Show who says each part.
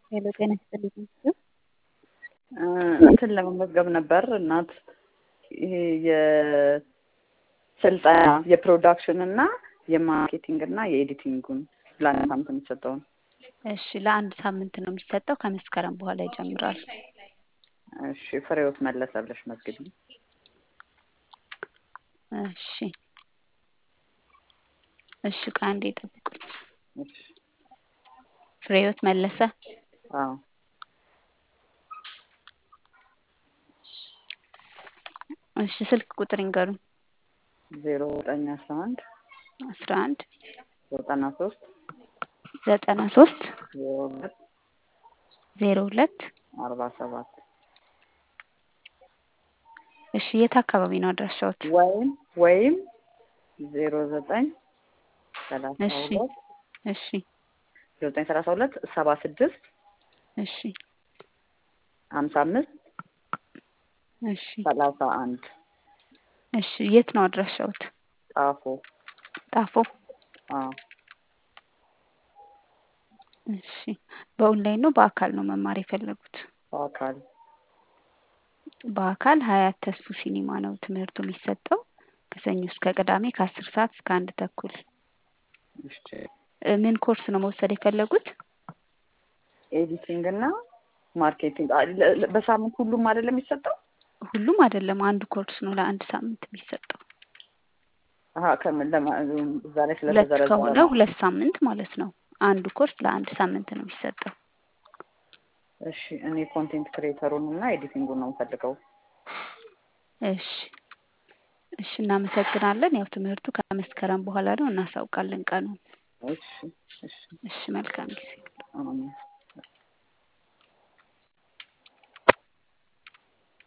Speaker 1: ሄሎ ጤና ይስጥልኝ።
Speaker 2: እንትን ለመመዝገብ ነበር እናት ይሄ የስልጠና የፕሮዳክሽን እና የማርኬቲንግ እና የኤዲቲንጉን ለአንድ ሳምንት የሚሰጠውን
Speaker 1: እሺ ለአንድ ሳምንት ነው የሚሰጠው። ከመስከረም በኋላ ይጀምራል።
Speaker 2: እሺ ፍሬዎት መለሰ ብለሽ መዝግቢ።
Speaker 1: እሺ እሺ ከአንዴ ጠብቁኝ።
Speaker 2: እሺ
Speaker 1: ፍሬህይወት መለሰ
Speaker 2: አዎ
Speaker 1: እሺ ስልክ ቁጥር ይንገሩኝ።
Speaker 2: ዜሮ ዘጠኝ አስራ አንድ
Speaker 1: አስራ አንድ
Speaker 2: ዘጠና ሶስት
Speaker 1: ዘጠና ሶስት
Speaker 2: ዜሮ ሁለት
Speaker 1: ዜሮ ሁለት
Speaker 2: አርባ ሰባት
Speaker 1: እሺ የት አካባቢ ነው አድራሻዎት?
Speaker 2: ወይም ወይም ዜሮ ዘጠኝ ሰላሳ
Speaker 1: እሺ
Speaker 2: ሁለት
Speaker 1: እሺ
Speaker 2: ዜሮ ዘጠኝ ሰላሳ ሁለት ሰባ ስድስት
Speaker 1: እሺ
Speaker 2: ሀምሳ አምስት
Speaker 1: እሺ
Speaker 2: ሰላሳ አንድ
Speaker 1: እሺ የት ነው አድራሻዎት?
Speaker 2: ጣፎ
Speaker 1: ጣፎ
Speaker 2: አዎ
Speaker 1: እሺ በኦንላይን ነው በአካል ነው መማር የፈለጉት?
Speaker 2: በአካል
Speaker 1: በአካል ሀያት ተስፉ ሲኒማ ነው ትምህርቱ የሚሰጠው ከሰኞ እስከ ቅዳሜ ከአስር ሰዓት እስከ አንድ ተኩል።
Speaker 2: እሺ
Speaker 1: እ ምን ኮርስ ነው መውሰድ የፈለጉት?
Speaker 2: ኤዲቲንግ እና ማርኬቲንግ አ- ለ- ለ- በሳምንት ሁሉም አይደለም የሚሰጠው?
Speaker 1: ሁሉም አይደለም አንዱ ኮርስ ነው ለአንድ ሳምንት የሚሰጠው።
Speaker 2: አሀ ከምን ለማ እዛ ላይ
Speaker 1: ሁለት
Speaker 2: ስለተዘረዘረ
Speaker 1: ከሆነ
Speaker 2: ነው።
Speaker 1: ሁለት ሳምንት ማለት ነው። አንዱ ኮርስ ለአንድ ሳምንት ነው የሚሰጠው።
Speaker 2: እሺ እኔ ኮንቴንት ክሬተሩን እና ኤዲቲንጉን ነው የምፈልገው።
Speaker 1: እሺ እሺ እናመሰግናለን። ያው ትምህርቱ ከመስከረም በኋላ ነው እናሳውቃለን ቀኑን።
Speaker 2: እሺ እሺ
Speaker 1: እሺ መልካም ጊዜ።
Speaker 2: አሜን